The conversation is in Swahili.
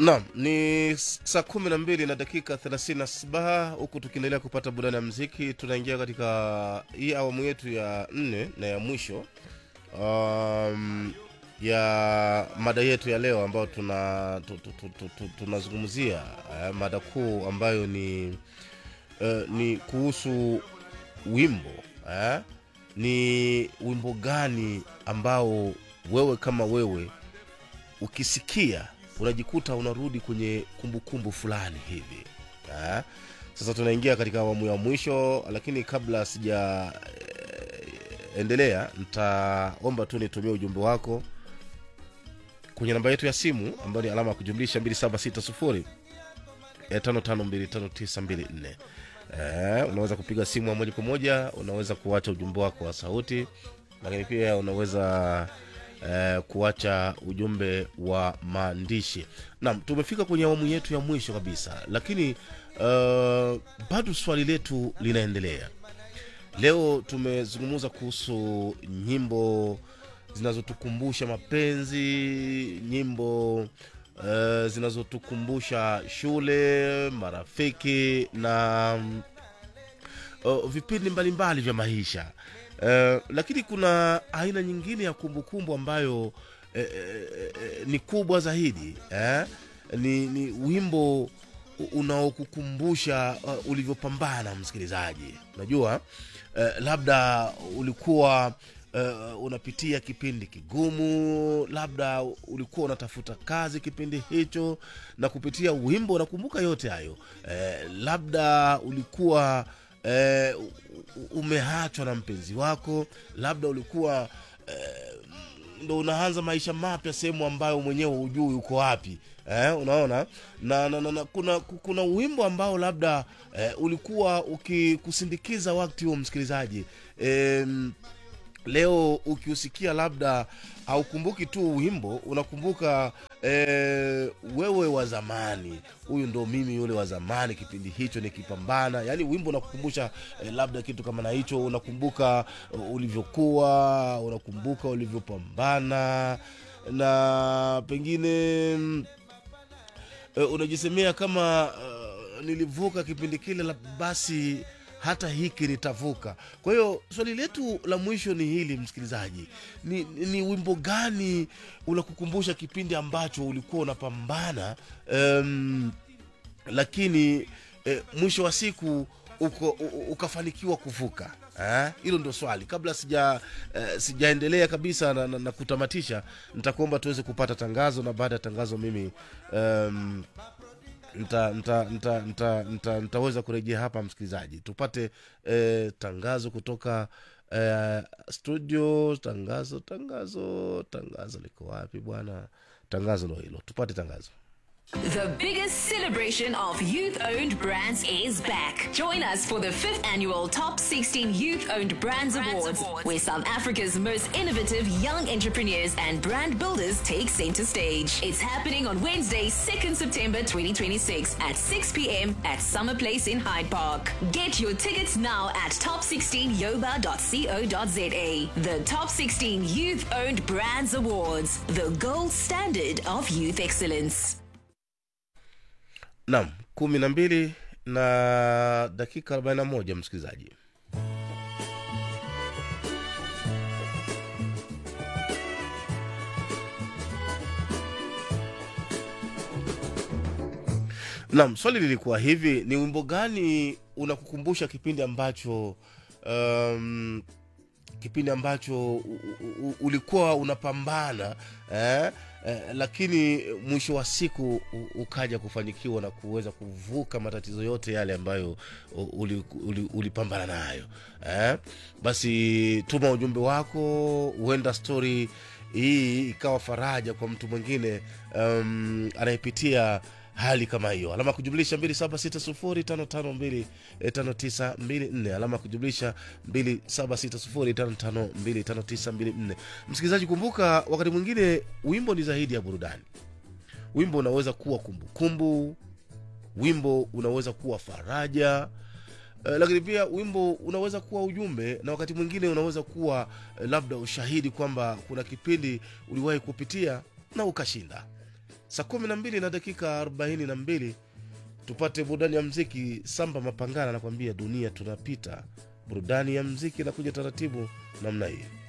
Naam, ni saa kumi na mbili na dakika thelathini na saba huku tukiendelea kupata burudani ya mziki. Tunaingia katika hii awamu yetu ya nne na ya mwisho um, ya mada yetu ya leo ambayo tuna tu- tu- tu- tu- tu- tunazungumzia uh, mada kuu ambayo ni uh, ni kuhusu wimbo eh? ni wimbo gani ambao wewe kama wewe ukisikia unajikuta unarudi kwenye kumbukumbu fulani hivi eh? sasa tunaingia katika awamu ya mwisho lakini kabla sija eh, endelea nitaomba tu nitumie ujumbe wako kwenye namba yetu ya simu ambayo ni alama ya kujumlisha 2760 552594 eh, unaweza kupiga simu ya moja kwa moja unaweza kuacha ujumbe wako wa sauti lakini pia unaweza eh, kuacha ujumbe wa maandishi naam tumefika kwenye awamu yetu ya mwisho kabisa lakini uh, bado swali letu linaendelea leo tumezungumza kuhusu nyimbo zinazotukumbusha mapenzi nyimbo uh, zinazotukumbusha shule marafiki na mm, uh, vipindi mbalimbali vya maisha uh, lakini kuna aina nyingine ya kumbukumbu ambayo eh, eh, eh, ni kubwa zaidi eh? ni, ni wimbo u- unaokukumbusha uh, ulivyopambana msikilizaji unajua uh, labda ulikuwa uh, unapitia kipindi kigumu labda ulikuwa unatafuta kazi kipindi hicho na kupitia wimbo unakumbuka yote hayo eh, labda ulikuwa eh, u- u- umeachwa na mpenzi wako labda ulikuwa eh, ndo unaanza maisha mapya sehemu ambayo mwenyewe hujui uko wapi eh, unaona na, na, na, na kuna, kuna wimbo ambao labda eh, ulikuwa ukikusindikiza wakati huo msikilizaji eh, leo ukiusikia labda haukumbuki tu wimbo unakumbuka eh, wewe wa zamani huyu ndo mimi yule wa zamani kipindi hicho nikipambana yaani wimbo unakukumbusha eh, labda kitu kama na hicho unakumbuka uh, ulivyokuwa unakumbuka ulivyopambana na pengine mm, uh, unajisemea kama uh, nilivuka kipindi kile la basi hata hiki nitavuka kwa hiyo swali letu la mwisho ni hili msikilizaji ni, ni, ni wimbo gani unakukumbusha kipindi ambacho ulikuwa unapambana um, lakini eh, mwisho wa siku uko, u- u- ukafanikiwa kuvuka Eh, hilo ndio swali kabla sija eh, sijaendelea kabisa na, na, na kutamatisha nitakuomba tuweze kupata tangazo na baada ya tangazo mimi um, nta, nta, nta, nta, nta, nitaweza kurejea hapa msikilizaji tupate eh, tangazo kutoka eh, studio tangazo tangazo tangazo liko wapi bwana tangazo ndo hilo tupate tangazo The biggest celebration of youth owned brands is back. Join us for the 5th annual Top 16 Youth Owned Brands, Awards, where South Africa's most innovative young entrepreneurs and brand builders take center stage. It's happening on Wednesday, 2nd September 2026 at 6 p.m. at Summer Place in Hyde Park. Get your tickets now at top16yoba.co.za. The Top 16 Youth Owned Brands Awards, the gold standard of youth excellence. naam kumi na mbili na dakika arobaini na moja msikilizaji naam swali lilikuwa hivi ni wimbo gani unakukumbusha kipindi ambacho um, kipindi ambacho u, u, u, ulikuwa unapambana eh, eh, lakini mwisho wa siku u, ukaja kufanikiwa na kuweza kuvuka matatizo yote yale ambayo u- uli- uli- ulipambana nayo eh, basi tuma ujumbe wako huenda stori hii ikawa faraja kwa mtu mwingine um, anayepitia hali kama hiyo alama ya kujumlisha 2760552594 alama ya kujumlisha 2760552594 msikilizaji kumbuka wakati mwingine wimbo ni zaidi ya burudani wimbo unaweza kuwa kumbukumbu wimbo unaweza kuwa faraja Uh, lakini pia wimbo unaweza kuwa ujumbe na wakati mwingine unaweza kuwa uh, labda ushahidi kwamba kuna kipindi uliwahi kupitia na ukashinda saa kumi na mbili na dakika arobaini na mbili tupate burudani ya mziki samba mapangana anakwambia dunia tunapita burudani ya mziki inakuja taratibu namna hii